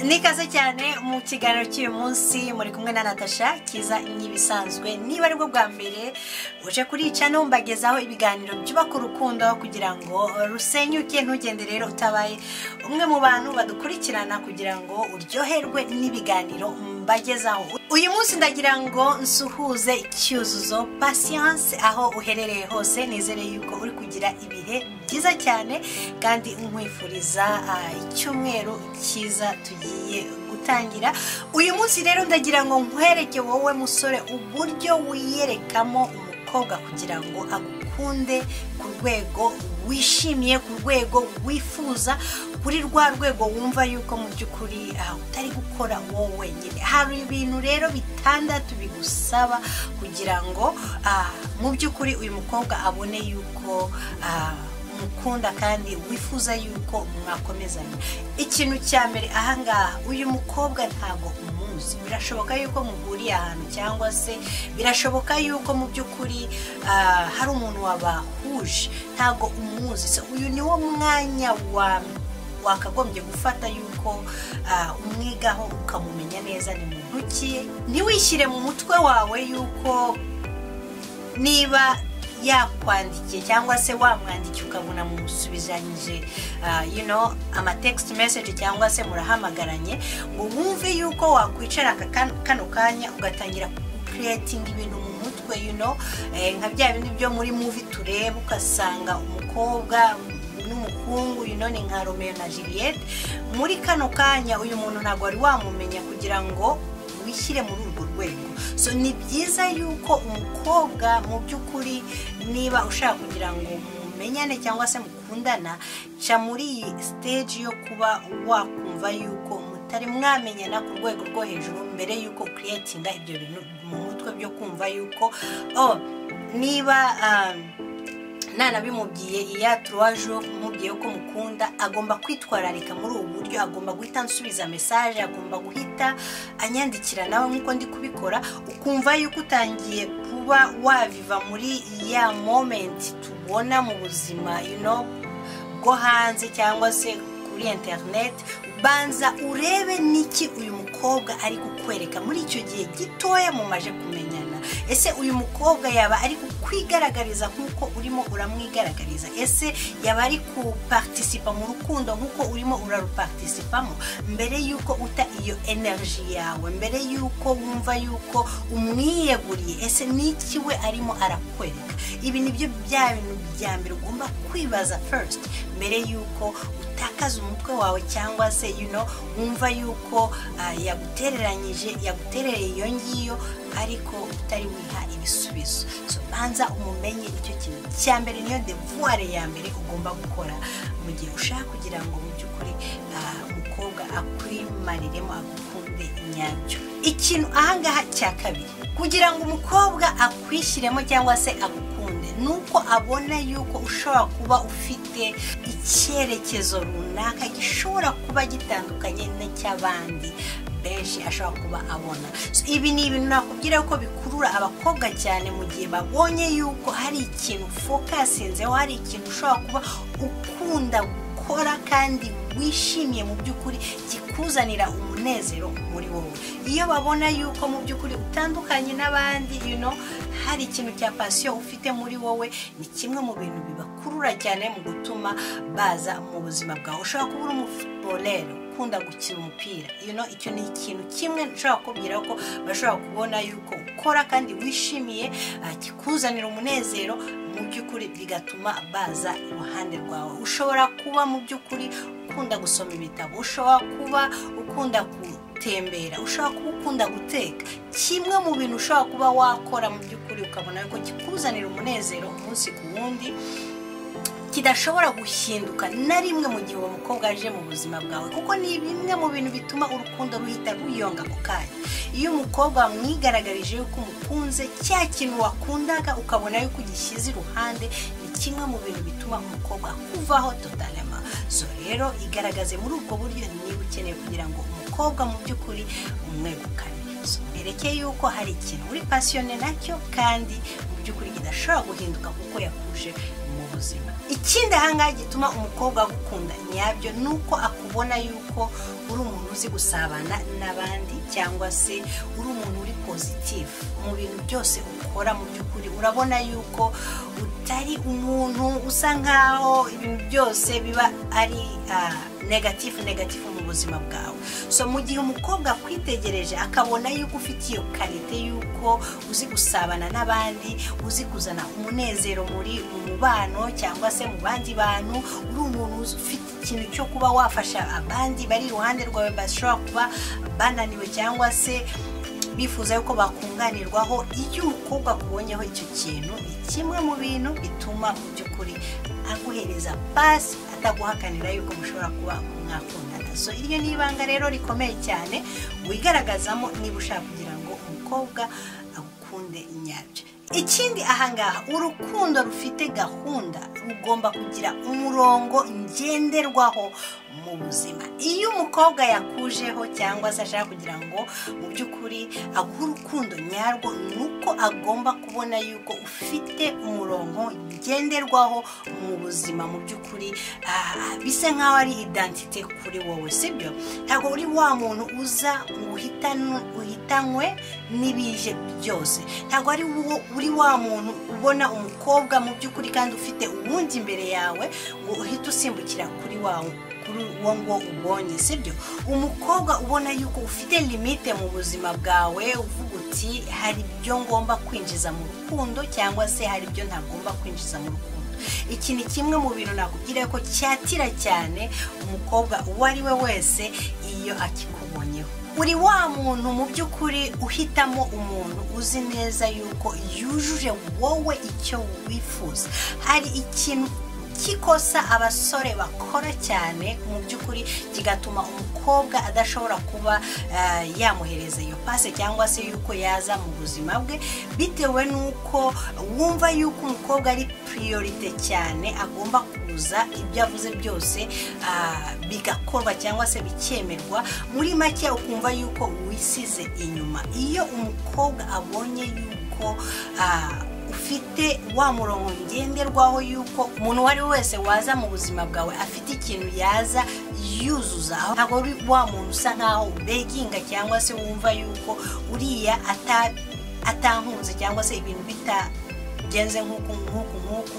nikaze cyane mu kiganiro cy'uyu munsi muri kumwe na natasha kiza nk'ibisanzwe niba ari bwo bwa mbere uje kurica numbagezaho ibiganiro byubaka urukundo kugira ngo rusenyuke ntugende rero utabaye umwe mu bantu badukurikirana kugira ngo uryoherwe n'ibiganiro mbagezaho uyu munsi ndagira ngo nsuhuze icyuzuzo pasiyanse aho uherereye hose nizere yuko uri kugira ibihe byiza cyane kandi nkwifuriza icyumweru cyiza tugira tugiye gutangira uyu munsi rero ndagira ngo nkwereke wowe musore uburyo wiyerekamo umukobwa kugira ngo agukunde ku rwego wishimiye ku rwego wifuza kuri rwa rwego wumva yuko mu by'ukuri utari gukora wowe wenyine hari ibintu rero bitandatu bigusaba kugira ngo mu by'ukuri uyu mukobwa abone yuko mukunda kandi wifuza yuko mwakomezanya ikintu cya mbere ahangaha uyu mukobwa ntabwo umuzi birashoboka yuko muhuriye ahantu cyangwa se birashoboka yuko mu by'ukuri hari umuntu wabahuje ntabwo umuzi uyu ni wo mwanya wa wakagombye gufata yuko umwigaho ukamumenya neza ni muntu ki ntiwishyire mu mutwe wawe yuko niba yakwandikiye cyangwa se wamwandikiye ukabona mumusubizanyije amatekisiti meseji cyangwa se murahamagaranye ngo wumve yuko wakwicara kano kanya ugatangira kukiretinga ibintu mu mutwe nka bya bindi byo muri muvi tureba ugasanga umukobwa n'umuhungu ni nka romeo na juliette muri kano kanya uyu muntu ntabwo wari wamumenya kugira ngo wishyire muri urwo rwego so ni byiza yuko umukobwa mu by'ukuri niba ushaka kugira ngo mumenyane cyangwa se mukundana ca muri iyi siteji yo kuba wakumva yuko mutari mwamenyana ku rwego rwo hejuru mbere yuko ukiriyetinga ibyo bintu mu mutwe byo kumva yuko oh niba nanabimubwiye iya turuwaje umubwiye ko mukunda agomba kwitwararika muri ubu buryo agomba guhita ansubiza mesaje agomba guhita anyandikira nawe nk'uko ndi kubikora ukumva yuko utangiye kuba waviva muri ya momenti tubona mu buzima bwo hanze cyangwa se kuri interineti banza urebe niki uyu mukobwa ari kukwereka muri icyo gihe gitoya mumaje kumenyana ese uyu mukobwa yaba ari kukwigaragariza nk'uko urimo uramwigaragariza ese yaba ari kuparitisipa mu rukundo nk'uko urimo urarupatisipamo mbere y'uko uta iyo energy yawe mbere y'uko wumva y'uko umwiyeguriye ese n'iki we arimo arakwereka ibi ni byo bya bintu bya mbere ugomba kwibaza first mbere y'uko utakaza umutwe wawe cyangwa se yuno wumva y'uko yagutereranyije yaguterereye iyo ngiyo ariko utari wiha ibisubizo so banza umumenye icyo kintu cya mbere niyo devuware ya mbere ugomba gukora mu gihe ushaka kugira ngo mu by'ukuri umukobwa akwimariremo agukunde nyabyo ikintu ahangaha cya kabiri kugira ngo umukobwa akwishyiremo cyangwa se agukunde ni uko abona yuko ushobora kuba ufite icyerekezo runaka gishobora kuba gitandukanye n'icy'abandi benshi ashobora kuba abona ibi ni ibintu nakubwira ko bikurura abakobwa cyane mu gihe babonye yuko hari ikintu fokasinzeho hari ikintu ushobora kuba ukunda gukora kandi wishimiye mu by'ukuri kikuzanira umunezero muri wowe iyo babona yuko mu by'ukuri utandukanye n'abandi hari ikintu cya pasiyo ufite muri wowe ni kimwe mu bintu bibakurura cyane mu gutuma baza mu buzima bwawe ushobora kuba uri umufutuborero ukunda gukina umupira icyo ni ikintu kimwe nshobora kubwira ko bashobora kubona yuko ukora kandi wishimiye kikuzanira umunezero mu by'ukuri bigatuma baza iruhande rwawe ushobora kuba mu by'ukuri ukunda gusoma ibitabo ushobora kuba ukunda gutembera ushobora kuba ukunda guteka kimwe mu bintu ushobora kuba wakora mu by'ukuri ukabona yuko kikuzanira umunezero umunsi ku wundi kidashobora guhinduka na rimwe mu gihe uwo mukobwa aje mu buzima bwawe kuko ni bimwe mu bintu bituma urukundo ruhita ruyonga ako kanya iyo umukobwa wamwigaragarije yuko umukunze cya kintu wakundaga ukabona yuko ugishyize iruhande ni kimwe mu bintu bituma umukobwa akuvaho totalema so rero igaragaze muri ubwo buryo niba ukeneye kugira ngo umukobwa mu by'ukuri umwegukane mwerekeye yuko hari ikintu uri pasiyone nacyo kandi mu by'ukuri kidashobora guhinduka kuko yakuje mu buzima ikindi ahangaha gituma umukobwa agukunda nyabyo ni uko akunda ubona yuko uri umuntu uzi gusabana n'abandi cyangwa se uri umuntu uri pozitifu mu bintu byose ukora mu by'ukuri urabona yuko utari umuntu usa nkaho ibintu byose biba ari negatifu negatifu mu buzima bwawe so mu gihe umukobwa akwitegereje akabona yuko ufite iyo karite yuko uzi gusabana n'abandi uzi kuzana umunezero muri umubano cyangwa se mu bandi bantu uri umuntu ufite ikintu cyo kuba wafasha abandi bari iruhande rwawe bashobora kuba bananiwe cyangwa se bifuza yuko bakunganirwaho iyo umukobwa akubonyeho icyo kintu ni kimwe mu bintu bituma mu by'ukuri aguhereza pasi ataguhakanira yuko mushobora kuba mwakundana so iryo ni ibanga rero rikomeye cyane wigaragazamo niba ushaka kugira ngo umukobwa agukunde nyabyo ikindi ahangaha urukundo rufite gahunda rugomba kugira umurongo ngenderwaho mu buzima iyo umukobwa yakujeho cyangwa se ashaka kugira ngo mu by'ukuri aguhe urukundo nyarwo ni uko agomba kubona yuko ufite umurongo ngenderwaho mu buzima mu by'ukuri bisa nk'aho ari idantite kuri wowe sibyo ntabwo uri wa muntu uza uhitanywe n'ibije byose ntabwo ari wowe uri wa muntu ubona umukobwa mu by'ukuri kandi ufite uwundi imbere yawe ngo uhite usimbukira kuri wawe kuri uwo ngo ubonye sibyo umukobwa ubona yuko ufite limite mu buzima bwawe uvuga uti hari ibyo ngomba kwinjiza mu rukundo cyangwa se hari ibyo ntagomba kwinjiza mu rukundo iki ni kimwe mu bintu nakubwira ko cyatira cyane umukobwa uwo ari we wese iyo akikubonyeho uri wa muntu mu by'ukuri uhitamo umuntu uzi neza yuko yujuje wowe icyo wifuza hari ikintu cy'ikosa abasore bakora cyane mu by'ukuri kigatuma umukobwa adashobora kuba yamuhereza iyo pase cyangwa se yuko yaza mu buzima bwe bitewe n'uko wumva yuko umukobwa ari piriyorite cyane agomba kuza ibyo avuze byose bigakorwa cyangwa se bikemerwa muri make ukumva yuko wisize inyuma iyo umukobwa abonye yuko ufite wa murongo ngenderwaho yuko umuntu uwo ari we wese waza mu buzima bwawe afite ikintu yaza yuzuzaho ntabwo uri wa muntu usa nkaho ubeginga cyangwa se wumva yuko uriya atankunze cyangwa se ibintu bita bigenze nk'uku nk'uku nk'uku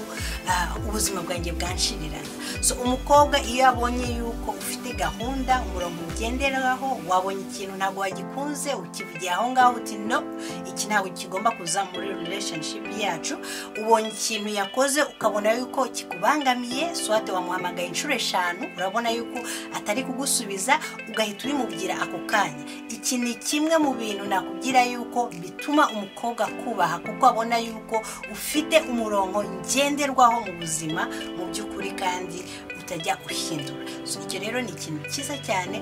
ubuzima bwanjye bwanshirira so umukobwa iyo abonye yuko ufite gahunda umurongo ugenderaho wabonye ikintu ntabwo wagikunze ukivugiye aho ngaho uti no iki ntabwo kigomba kuza muri relationship yacu ubonye ikintu yakoze ukabona yuko kikubangamiye swate wamuhamagaye inshuro eshanu urabona yuko atari kugusubiza ugahita ubimubwira ako kanya iki ni kimwe mu bintu nakubwira yuko bituma umukobwa akubaha kuko abona yuko ufite umurongo ngenderwaho mu buzima mu by'ukuri kandi utajya uhindura icyo rero ni ikintu cyiza cyane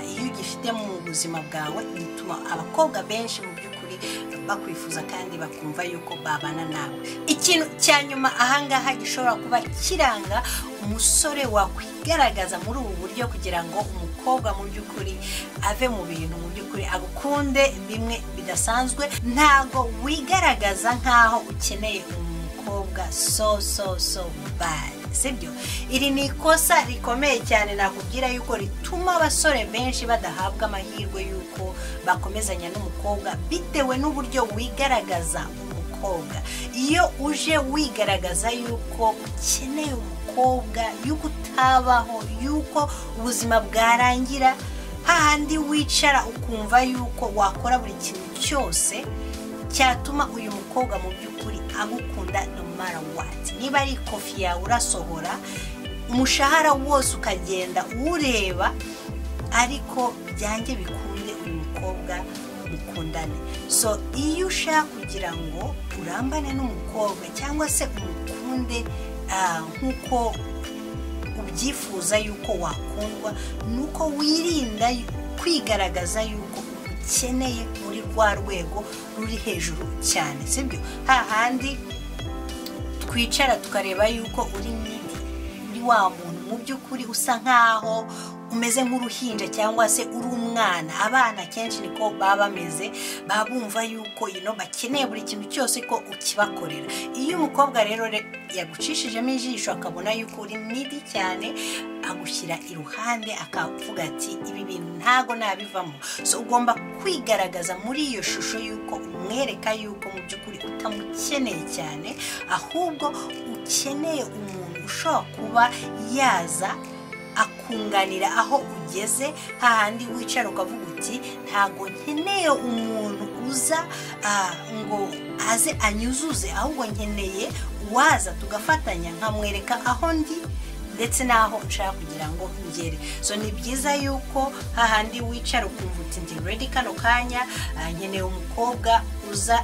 iyo ugifite mu buzima bwawe bituma abakobwa benshi mu by'ukuri bakwifuza kandi bakumva yuko babana nawe ikintu cya nyuma ahangaha gishobora kuba kiranga umusore wakwigaragaza muri ubu buryo kugira ngo umukobwa mu by'ukuri ave mu bintu mu by'ukuri agukunde bimwe bidasanzwe ntabwo wigaragaza nk'aho ukeneye umukobwa so so so bad sibyo iri ni ikosa rikomeye cyane nakubwira yuko rituma abasore benshi badahabwa amahirwe y'uko bakomezanya n'umukobwa bitewe n'uburyo wigaragaza umukobwa iyo uje wigaragaza yuko ukeneye umukobwa yuko utabaho yuko ubuzima bwarangira hahandi wicara ukumva yuko wakora buri kintu cyose cyatuma uyu mukobwa mu by'ukuri agukunda no mara wati niba ari ikofi yawe urasohora umushahara wose ukagenda uwureba ariko byange bikunde uyu mukobwa mukundane so iyo ushaka kugira ngo urambane n'umukobwa cyangwa se umukunde nk'uko ubyifuza yuko wakundwa ni uko wirinda kwigaragaza yuko ukeneye muri rwa rwego ruri hejuru cyane sibyo hahandi twicara tukareba yuko uri nidi uri wa muntu mu by'ukuri usa nk'aho umeze nk'uruhinja cyangwa se uri umwana abana kenshi niko baba bameze baba bumva yuko you know, bakeneye buri kintu cyose ko ukibakorera iyo umukobwa rero re- yagucishijemo ijisho akabona yuko uri midi cyane agushyira iruhande akavuga ati ibi bintu ntago nabivamo so ugomba kwigaragaza muri iyo shusho y'uko umwereka yuko mu by'ukuri utamukeneye cyane ahubwo ukeneye umuntu ushobora kuba yaza akunganira aho ugeze hahandi wicara ukavuga uti ntabwo nkeneye umuntu uza ah, ngo aze anyuzuze ahubwo nkeneye uwaza tugafatanya nkamwereka aho ndi ndetse n'aho nshaka kugira ngo ngere so ni byiza yuko hahandi wicara ukumva uti ndi redi kano kanya ah, nkeneye umukobwa uza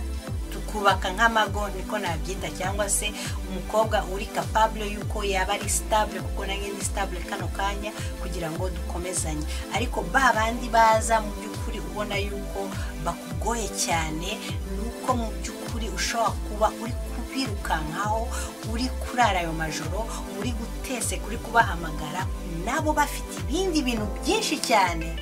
tukubaka nk'amago niko nabyita cyangwa se umukobwa uri kapabule y'uko yaba ari sitabule kuko nange ni sitabule kano kanya kugira ngo dukomezanye ariko ba bandi baza mu by'ukuri ubona yuko bakugoye cyane ni uko mu by'ukuri ushobora kuba uri kubirukankaho uri kurara ayo majoro uri gutese kuri kubahamagara nabo bafite ibindi bintu byinshi cyane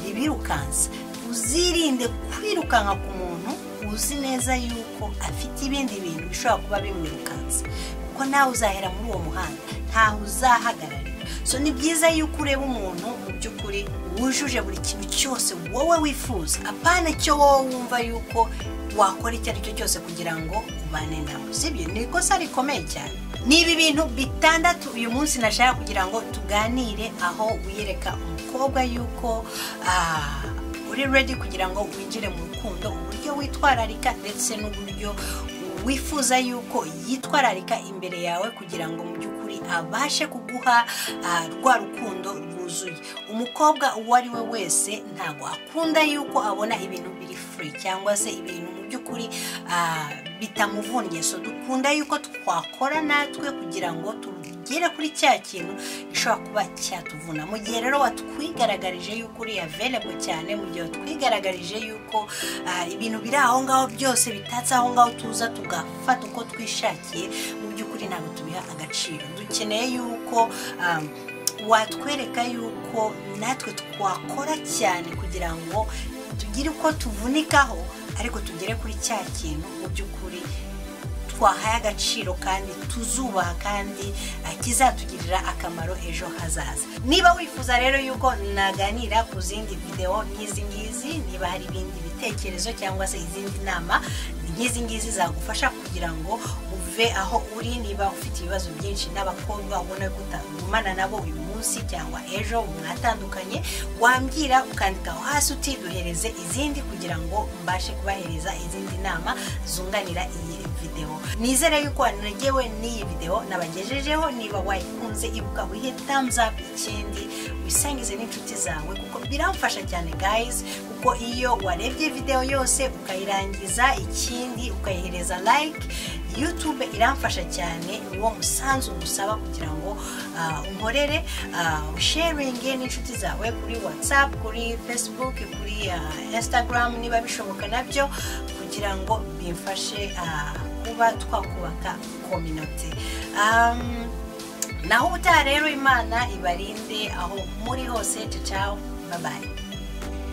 bibirukansa uzirinde kwirukanka ku muntu uzi neza yuko afite ibindi bintu bishobora kuba bimwirukansa kuko nawe uzahera muri uwo muhanda ntaho uzahagararira so ni byiza yuko ureba umuntu mu by'ukuri wujuje buri kintu cyose wowe wifuza apana icyo wowe wumva yuko wakora icyo ari cyo cyose kugira ngo ubane nawe sibyo ni ikosa rikomeye cyane ni ibi bintu bitandatu uyu munsi nashaka kugira ngo tuganire aho wiyereka umukobwa yuko ah, uri redi kugira ngo winjire mu rukundo uburyo witwararika ndetse n'uburyo wifuza yuko yitwararika imbere yawe kugira ngo mu by'ukuri abashe kuguha ah, rwa rukundo rwuzuye umukobwa uwo ari we wese ntabwo akunda yuko abona ibintu biri furi cyangwa se ibintu mu by'ukuri ah, bitamuvunnye so dukunda yuko twakora natwe kugira ngo tugere kuri cya kintu gishobora kuba cyatuvuna mu gihe rero watwigaragarije yuko uri avelebo cyane mu gihe watwigaragarije yuko ah, ibintu biri aho ngaho byose bitatse aho ngaho tuza tugafata uko twishakiye mu by'ukuri ntabwo tubiha agaciro dukeneye yuko um, watwereka yuko natwe twakora cyane kugira ngo tugire uko tuvunikaho ariko tugere kuri cya kintu mu by'ukuri twahaye agaciro kandi tuzubaha kandi ah, kizatugirira akamaro ejo hazaza niba wifuza rero yuko naganira ku zindi videwo nk'izi ngizi niba hari ibindi bitekerezo cyangwa se izindi nama nk'izi ngizi zagufasha kugira ngo uve aho uri niba ufite ibibazo byinshi n'abakobwa ubona ko utagumana nabo uyu munsi cyangwa ejo mwatandukanye wambwira ukandika aho hasi uti duhereze izindi kugira ngo mbashe kubahereza izindi nama zunganira iyi videwo nizere yuko wanagewe n'iyi videwo nabagejejeho niba wayikunze ibuka wihe thumbs up ikindi wisangize n'inshuti zawe kuko biramfasha cyane guys kuko iyo warebye videwo yose ukayirangiza ikindi ukayihereza like youtube iramfasha cyane ni wo musanzu ngusaba kugira ngo ah, unkorere uh, sharinge n'inshuti zawe kuri whatsapp kuri facebook kuri ah, instagram niba bishoboka nabyo kugira ngo bimfashe ah, kuba twakubaka kominote um, naho utaha rero imana ibarinde aho muri hose ciao babaye